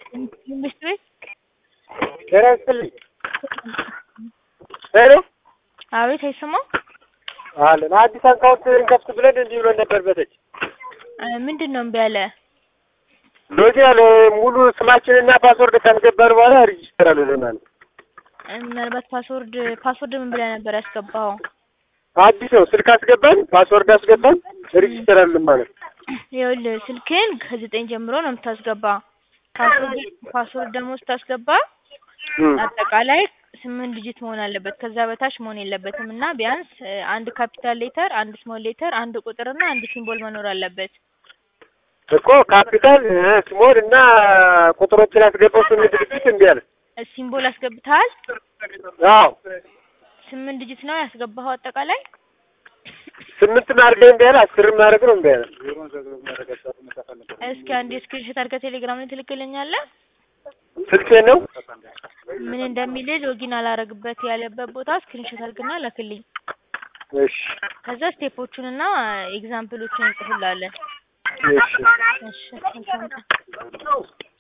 ትምህርት ቤት ጤና ይስጥልኝ። ሄሎ አቤት፣ አይሰማም? አለን አዲስ አካውንት እንከፍት ብለን እንዲህ ብሎን ነበር። በተች ምንድን ነው እምቢ አለ? ሎጂ ያለ ሙሉ ስማችንና ፓስወርድ ካስገባን በኋላ ሬጂስተር አልሆነም። ምናልባት ፓስወርድ ፓስወርድ ምን ብለህ ነበር ያስገባኸው? አዲስ ነው። ስልክ አስገባን፣ ፓስወርድ አስገባን፣ ሬጂስተር አልሆነም ማለት ይኸውልህ ስልክህን ከዘጠኝ ጀምሮ ነው የምታስገባ። ፓስወርድ ፓስወርድ ደግሞ ስታስገባ አጠቃላይ ስምንት ዲጂት መሆን አለበት። ከዛ በታች መሆን የለበትም እና ቢያንስ አንድ ካፒታል ሌተር፣ አንድ ስሞል ሌተር፣ አንድ ቁጥርና አንድ ሲምቦል መኖር አለበት። እኮ ካፒታል ስሞል እና ቁጥሮችን አስገባው። ስምንት ዲጂት እምቢ አለ። ሲምቦል አስገብተሃል? አዎ ስምንት ዲጂት ነው ያስገባኸው አጠቃላይ? ስምንት ማድረግ እምቢ አለ። አስር ማድረግ ነው እምቢ አለ። እስኪ አንድ ስክሪንሾት አድርገህ ቴሌግራም ላይ ትልክልኛለህ? ስልኬ ነው ምን እንደሚል ሎጊን አላረግበት ያለበት ቦታ ስክሪንሾት አድርግና ላክልኝ። እሺ ከዛ ስቴፖቹንና ኤግዛምፕሎቹን እንጽፍላለን። እሺ እሺ መልካም ቀን።